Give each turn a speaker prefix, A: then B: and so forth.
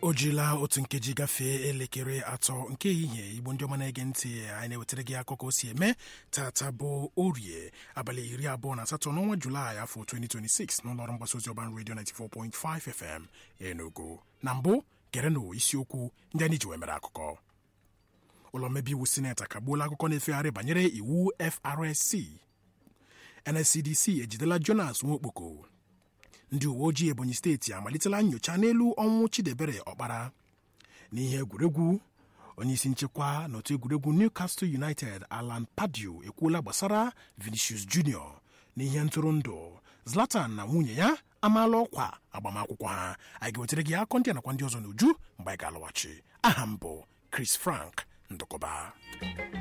A: o jila otu nkeji gafee elekere atọ nke ehihie igbo ndị ọma na-ege ntị anyị na-ewetara gị akụkọ o si eme tata bụ orie abalị iri abụọ na asatọ n'ọnwa julaị afọ 2026 n'ụlọọrụ mgbasa ozi ọban redio 94.5 fm enugu na mbụ gerenụ isiokwu ndị anyị ji wee mere akụkọ ụlọ mmebi iwu sineti akagbuola akụkọ na-efegharị banyere iwu FRSC NSCDC ejidela Jonas Nwokpoko ndị uwe ojii Ebonyi steeti amalitela nyocha n'elu ọnwụ Chidebere Ọkpara n'ihe egwuregwu onyeisi nchekwa n'otu egwuregwu Newcastle United Alan Pardew ekwuola gbasara Vinicius Junior n'ihe ntụrụndụ Zlatan na nwunye ya amaala ọkwa agbamakwụkwọ ha anyị ga-wetara gị akọ ndị a nakwa ndị ọzọ n'uju mgbe anyị ga-alọghachi aha m bụ Chris Frank Ndụkọba